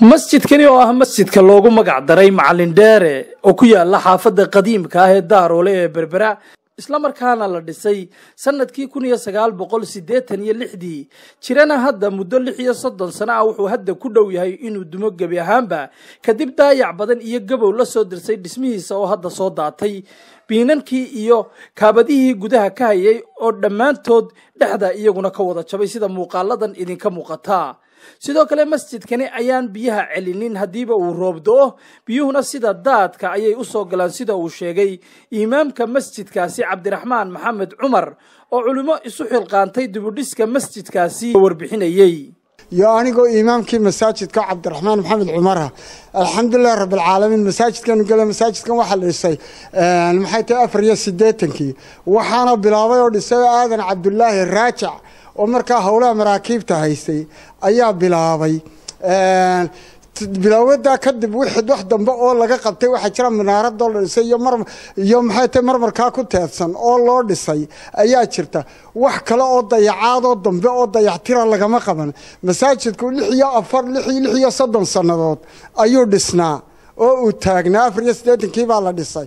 masjidkani oo ah masjidka loogu magac daray macalin dheere oo ku yaala xaafadda qadiimka ah ee daaroole ee berbera islamarkaana la dhisay sanadkii kun iyo sagaal boqol siddeetan iyo lixdii jirana hadda muddo lix iyo soddon sano ah wuxuu hadda ku dhow yahay inuu dumo gebi ahaanba kadib daayac badan iyo gabow la soo dirsay dhismihiisa oo hadda soo daatay biinankii iyo kaabadihii gudaha ka hayay oo dhammaantood dhexda iyaguna ka wada jabay sida muuqaaladan idinka muuqataa sidoo kale masjidkani ayaan biyaha celinin haddiiba uu roob do-o biyuhuna sida daadka ayay u soo galaan sida uu sheegay imaamka masjidkaasi cabdiraxmaan maxamed cumar oo culimo isu xilqaantay dibudhiska masjidkaasi warbixinayey iyo anigoo imaamkii masaajidka cabdiraxmaan maxamed cumara alxamdulilahi rabbilcaalamiin masaajidkanu gale masaajidkan waxaa la dhisay maxay tahay afar iyo siddeetankii waxaana bilaabay oo dhisay aadan cabdulaahi raajac oo markaa howlaha maraakiibta haystay ayaa bilaabay bilaawadaa kadib wixii wax dambe oo laga qabtay waxaa jira minaaradoo la dhisay iyo mar iyo maxay tahay marmarkaa ku teedsan oo loo dhisay ayaa jirta wax kale oo dayacaadoo dambe oo dayactira lagama qaban masaajidku lix iyo afar lix lix iyo soddon sannadood ayuu dhisnaa oo uu taagnaa afar iyo siddeetankii baa la dhisay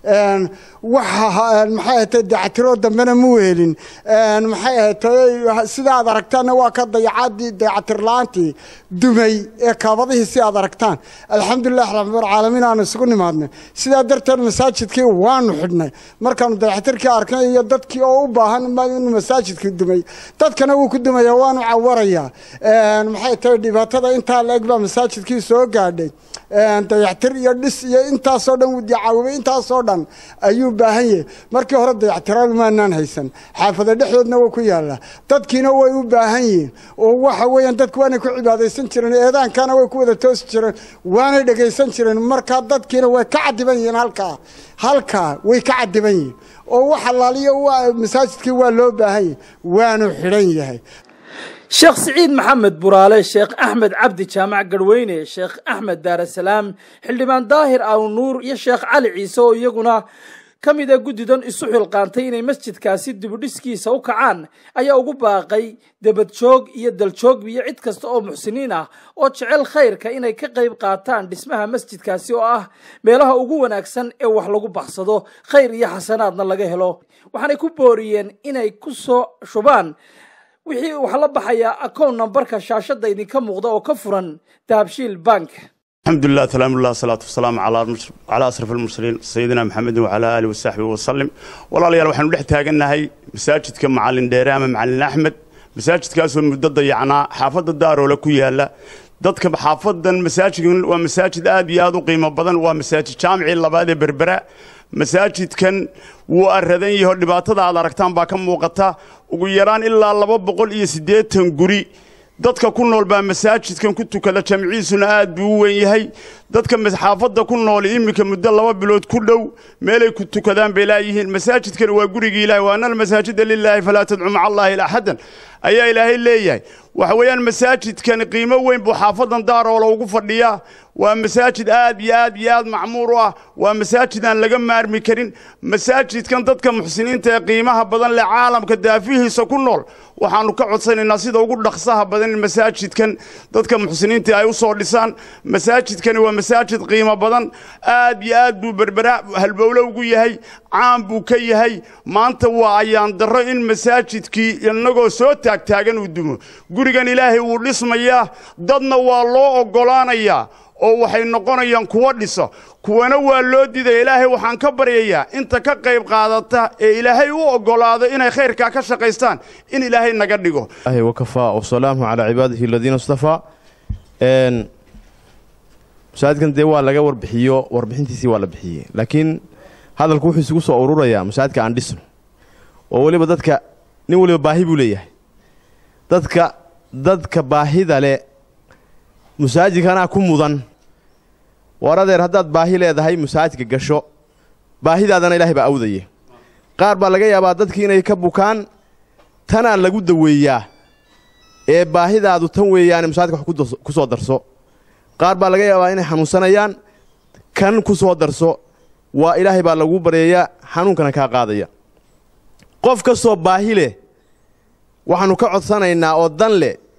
waxa maxay ahatay dayactiroo dambena mu helin maxay ahatay sida aad aragtaanna waa ka dayacaadii dayacatir la-aantii dumay ee kaabadihii si aad aragtaan alxamdulilah rabbilcaalamiin aanu isugu nimaadnay sidaa darteed masaajidkii waanu xidhnay markaanu dayacatirkii arknay iyo dadkii oo u baahan inuu masaajidkii dumay dadkana wuu ku dumaya waanu cawarayaa maxay tahay dhibaatada intaa la-eg baa masaajidkii soo gaadhay dayactir iyo dhis iyo intaasoo dhan caawibay intaasoo dhan ayuu baahan yahay markii hore dayactiraal maanaan haysan xaafada dhexdoodna waa ku yaallaa dadkiina way u baahan yihiin oo waxa weeyaan dadku waanay ku cibaadaysan jireen eedaankana way ku wada toosi jireen waanay dhegaysan jireen markaa dadkiina way ka cadiban yihiin halkaa halkaa way ka cadiban yihiin oo wax allaaliyo masaajidkii waa loo baahan yahay waanu xidhan yahay sheekh siciid maxamed buraale sheekh axmed cabdi jaamac garweyne sheekh axmed daarasalaam xildhibaan daahir awnuur iyo sheekh cali ciise oo iyaguna ka mid a guddidan isu xilqaantay inay masjidkaasi dibudhiskiisa u kacaan ayaa ugu baaqay debadjoog iyo daljoog iyo cid kasta oo muxsiniin ah oo jecel khayrka inay ka qayb qaataan dhismaha masjidkaasi oo ah meelaha ugu wanaagsan ee wax lagu baxsado khayr iyo xasanaadna laga helo waxaanay ku booriyeen inay ku soo shubaan wixii waxaa la baxayaa akown nambarka shaashadda idinka muuqda oo ka furan dahabshiil bank alxamdulilah salaamullah asalaatu wasalaamu calaa asraf almursaliin sayidina maxamedin wacalaa aalihi wasaxbihi wasalim walaalayaal waxaanu dhex taagannahay masaajidka macalin dheere ama macalin axmed masaajidkaasoo muddo dayacnaa xaafadda daaroole ku yaala dadka xaafadan masaajidkan waa masaajid aad iyo aad u qiimo badan waa masaajid jaamicii labaad ee berbera masaajidkan wuu aradan yaho dhibaatada aad aragtaan baa ka muuqata ugu yaraan ilaa laba boqol iyo siddeetan guri dadka ku nool baa masaajidkan ku tukada jamciisuna aad buu u weyn yahay dadka xaafadda ku nool iminka muddo laba bilood ku dhow meelay ku tukadaan bay laayihiin masaajidkani waa gurigii ilahay wa ana almasaajida lilaahi falaa tadcu maca allahi axadan ayaa ilaahay leeyahay waxa weeyaan masaajidkani qiimo weyn buu xaafadan daaroola ugu fadhiyaa waa masaajid aad iyo aad iyo aad macmuur u ah waa masaajid aan laga maarmi karin masaajidkan dadka muxsiniinta ee qiimaha badan leh caalamka daafihiisa ku nool waxaanu ka codsanaynaa sida ugu dhaqsaha badan in masaajidkan dadka muxsiniinta ay u soo dhisaan masaajidkani waa masaajid qiimo badan aad iyo aad buu berbera halbowlo ugu yahay caan buu ka yahay maanta waa ayaan darro in masaajidkii innagoo soo taagtaagan uu dumo gurigan ilaahay wuu dhismayaa dadna waa loo oggolaanayaa oo waxay noqonayaan kuwo dhiso kuwana waa loo didaya ilaahay waxaan ka baryayaa inta ka qayb qaadata ee ilaahay u oggolaado inay khayrkaa ka shaqaystaan in ilaahay naga dhigo wakafaa wasalaamu calaa cibaadihi aladiina istafaa masaajidkan dee waa laga warbixiyo warbixintiisii waa la bixiyey laakiin hadalku wuxuu isugu soo ururayaa masaajidka aan dhisno oo weliba dadka nin weliba baahi buu leeyahay dadka dadka baahida le masaajidkanaa ku mudan war adeer haddaad baahi leedahay masaajidka gasho baahidaadana ilaahay baa awdaye qaar baa laga yaabaa dadkii inay ka bukaan tanaa lagu daweeyaa ee baahidaadu tan weeyaane masaajidka wax ku soo darso qaar baa laga yaabaa inay xanuunsanayaan kan ku soo darso waa ilaahay baa lagu baryayaa xanuunkana kaa qaadaya qof kastoo baahi leh waxaannu ka codsanaynaa oo dan leh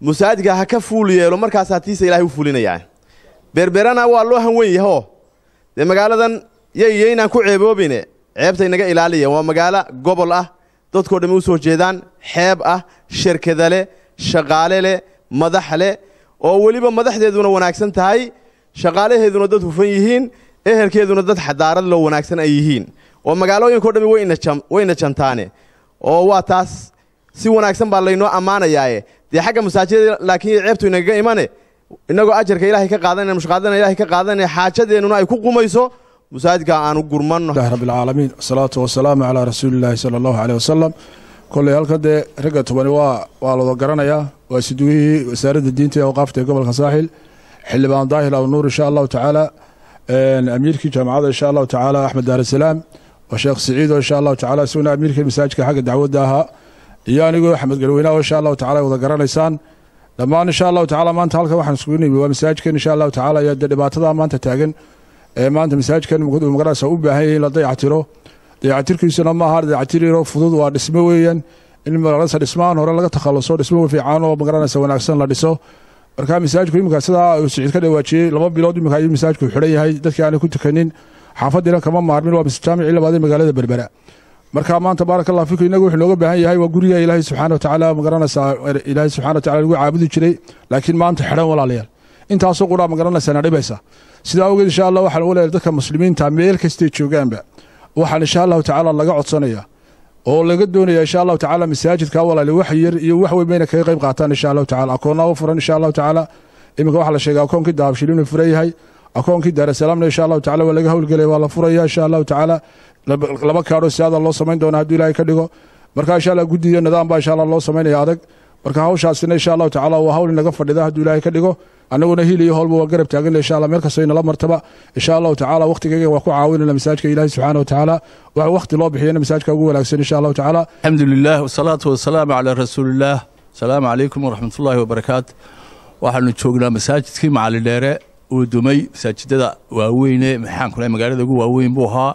musaajidka ha ka fuul yeelo markaasaa tiisa ilahay u fulinayaan berberana waa loo hanwen yahoo dee magaaladan yayyaynaan ku ceeboobine ceebtay naga ilaaliya waa magaalo gobol ah dadkoo dhammi u soo jeedaan xeeb ah shirkada leh shaqaale leh madax leh oo weliba madaxdeeduna wanaagsan tahay shaqaalaheeduna dad hufan yihiin ehelkeeduna dad xadaarad loo wanaagsan ay yihiin oo magaalooyinkao dhammi wayna jantaane oo waa taas si wanaagsan baa laynoo ammaanayaaye dee xagga masaajidada laakiin ceebtu inagaga imane innagoo ajarka ilaahay ka qaadanaya mushqaadana ilahay ka qaadanaya xaajadeennuna ay ku qumayso masaajidka aanu gurmanno rabbi alcaalamiin wasalaatu wasalaamu calaa rasuulillaahi sala allahu caleyh wasalam kolley halkan dee ragga tobani waa waa lawada garanayaa waa siduwihii wasaaradda diinta ee awqaafta ee gobolka saaxil xildhibaan daahir alnuur insha allahu tacaala amiirkii jaamacadda insha allahu tacaala axmed daarasalaam waa sheekh siciido insha allahu tacala isaguna amiirkii masaajidka xagga dacwadda ahaa iyo anigoo axmed galweynaho insha allahu tacala wada garanaysaan dhammaan insha allahu tacala maanta halkan waxaan iskugu nimi waa masaajidkan insha allahu tacala iyo dee dhibaatada maanta taagan ee maanta masaajidkan magaranaysa u baahan yahay in la dayactiro dayactirkiisuna ma aha dayactir yaroo fudud waa dhismo weeyaan in magaranaysa dhismahan hore laga takhaluso dhismo fiican oo magaranaysa wanaagsan la dhiso marka masaajidku iminka sidaa uu siciid ka dhawaajiyey laba bilood iminka ayuu masaajidku xidhan yahay dadkii aanay ku tukanin xaafadiina kama maarmin waa jaamicii labaad ee magaalada berbera marka maanta baaraka allah fiku inagu wuxuu nooga baahan yahay waa guriga ilaahay subxaana watacaala magaranaysaa ilaahay subxana watacala lagu caabudi jiray laakiin maanta xidhan walaalayaal intaasoo qudhaa magaranaysaa na dhibaysa sidaa awgeed insha allah waxaan ugu leeyahay dadka muslimiinta meel kastay joogaanba waxaan insha allahu tacaala laga codsanaya oo laga doonaya insha allahu tacaala masaajidka walaali wax yar iyo wax weyn bayna kaga qayb qaataan insha allahu tacala akoonnaa u furan insha allahu tacaala iminka waxaa la sheegay akoonkii dahabshil inuu furan yahay akoonkii daarasalaamna insha allahu tacala waa laga howlgelaya waa la furaya insha allahu tacaala laba kaadhoo siaada loo samayn doona hadduu ilaahay ka dhigo marka insha allah guddiyo nidaam baa insha allah loo samaynaya adag marka hawshaasina insha allahu tacala waa hawl inaga fadhida hadduu ilaahay ka dhigo annaguna hil iyo howlba waa garab taaganna insha allah meel kastoo inala martaba insha allahu tacala waqtigayga waa ku caawinayna masaajidka ilaahi subxaana wa tacaala wax waqti loo bixiyana masaajidka ugu wanaagsan insha allahu tacaala alxamdu lilah wasalaatu wasalaamu calaa rasuulillaah asalaamu calaykum waraxmatullaahi wabarakaatu waxaanu joognaa masaajidkii macalin dheere uu dumay masaajidada waaweyne maxaanku dhahay magaalada ugu waaweyn buu ahaa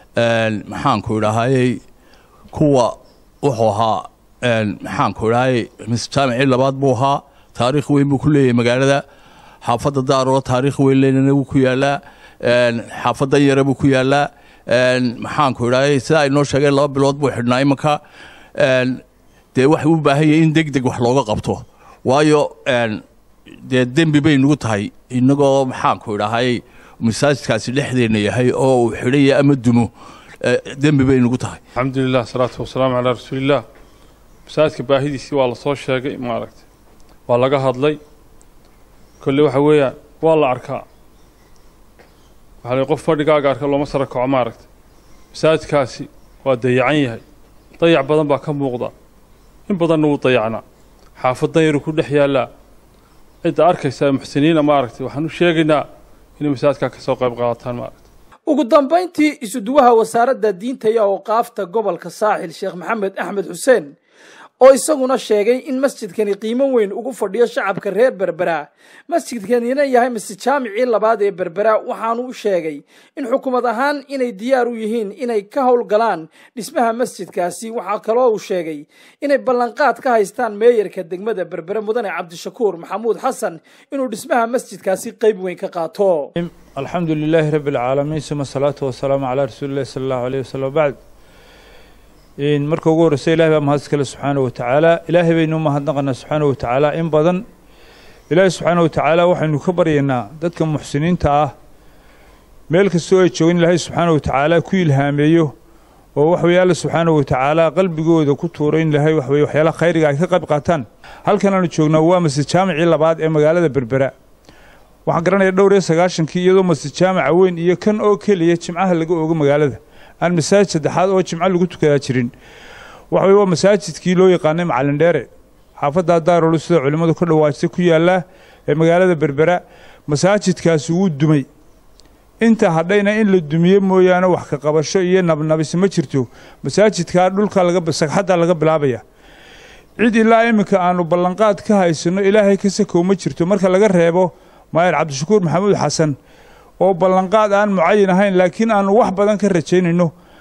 maxaanku idhaahayey kuwa wuxuu ahaa maxaanku idhahay jaamicii labaad buu ahaa taariikh weyn buu ku leeyahay magaalada xaafadda daaroo taariikh weyn leynana wuu ku yaalaa xaafadan yare buu ku yaalaa maxaanku idhahay sidaa ay noo sheegeen laba bilood buu xidhnaa imanka dee waxay u baahan yahay in deg deg wax looga qabto waayo dee dembi bay nagu tahay inagoo maxaanku idhahay masaajidkaasi dhexdeenna yahay oo uu xidhaya ama dumo dembi bay nagu tahay alxamdulilah asalaatu wasalaamu calaa rasuulillaah masaajidka baahidiisii waa la soo sheegay maaragtay waa laga hadlay kolle waxa weeyaan waa la arkaa waxaa la qof fadhigaaga arka looma sara kaco maaragtay masaajidkaasi waa dayacan yahay dayac badan baa ka muuqda in badanna wuu dayacnaa xaafadan yaruu ku dhex yaallaa cidda arkaysa muxsiniina maaragtay waxaan u sheegaynaa inay masaajidkaa ka soo qayb qaataan maaragtay ugu dambayntii isuduwaha wasaaradda diinta iyo awqaafta gobolka saaxil sheekh maxamed axmed xuseen oo isaguna sheegay in masjidkani qiimo weyn ugu fadhiyo shacabka reer berbera masjidkanina yahay masjid jaamicii labaad ee berbera waxaanu u sheegay in xukuumad ahaan inay diyaar u yihiin inay ka howlgalaan dhismaha masjidkaasi waxaa kaloo uu sheegay inay ballanqaad ka haystaan meeyarka degmada berbere mudane cabdishakuur maxamuud xasan inuu dhismaha masjidkaasi qayb weyn ka qaato alxamdu lilaahi rabbi alcaalamiin suma asalaatu wasalaamu calaa rasuulillahi sala allahu aleyh wasalam bacd marka ugu horreysa ilahay baa mahad iskale subxaana wa tacaala ilaahay baynu mahadnaqanaa subxaana wa tacaala in badan ilaahay subxaana wa tacaala waxaynu ka baryaynaa dadka muxsiniinta ah meel kastoo ay joogin ilaahay subxaana wa tacaala ku ilhaameeyo oo wax weye alla subxaana wa tacaala qalbigooda ku tuuro in ilaahay wax weye waxyaalaha khayriga ay ka qayb qaataan halkan aanu joognaa waa masjid jaamicii labaad ee magaalada berbera waxaan garanaya dhowr iyo sagaashankii iyadoo masjid jaamica weyn iyo kan oo keliya jimcaha laga oogo magaalada aan masaajid saddexaad oo jimco lagu tukadaa jirin waxa weye waa masaajidkii loo yaqaanay macalin dheere xaafaddaa daarolu sida culimmadu ka dhawaajtay ku yaallaa ee magaalada berbera masaajidkaasi wuu dumay inta hadhayna in la dumiye mooyaane wax ka qabasho iyo nabnabisi ma jirto masaajidkaa dhulka sagxaddaa laga bilaabaya cid ilaa iminka aanu ballanqaad ka haysanno ilaahay ka sakow ma jirto marka laga reebo maayar cabdishakuur maxamuud xasan oo ballanqaad aan mucayin ahayn laakiin aanu wax badan ka rajaynayno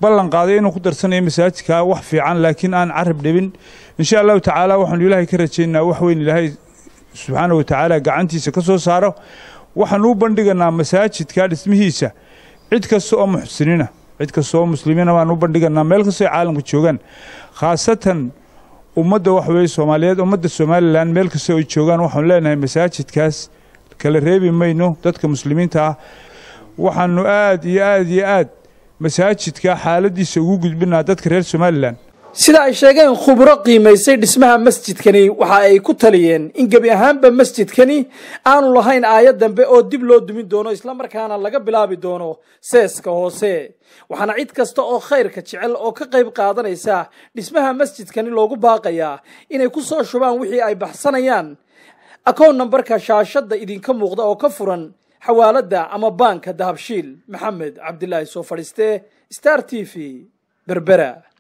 ballan qaaday inuu ku darsanayo masaajidka wax fiican laakiin aan carab dhibin insha allahu tacaala waxaanu ilaahay ka rajaynaa wax weyn ilaahay subxaana wa tacaala gacantiisa ka soo saaro waxaanu u bandhiganaa masaajidka dhismihiisa cid kasta oo muxsiniina cid kasta oo muslimiina baan u bandhiganaa meel kastoo ay caalamka joogaan khaasatan ummadda wax weeye soomaaliyeed ummadda somalilan meel kasta ay joogaan waxaanu leenahay masaajidkaas kala reebi mayno dadka muslimiinta ah waxaanu aad iyo aad iyo aad masaajidka xaaladiisa ugu gudbinaa dadka reer somalilan sida ay sheegeen khubro qiimaysay dhismaha masjidkani waxa ay ku taliyeen in gebi ahaanba masjidkani aanu lahayn aayad dambe oo dib loo dumin doono islamarkaana laga bilaabi doono seeska hoose waxaana cid kasta oo khayrka jecel oo ka qayb qaadanaysa dhismaha masjidkani loogu baaqayaa inay ku soo shubaan wixii ay baxsanayaan akoon nambarka shaashadda idinka muuqda oo ka furan xawaaladda ama baanka dahabshiil maxamed cabdilaahi soo fadhiiste star t v berbera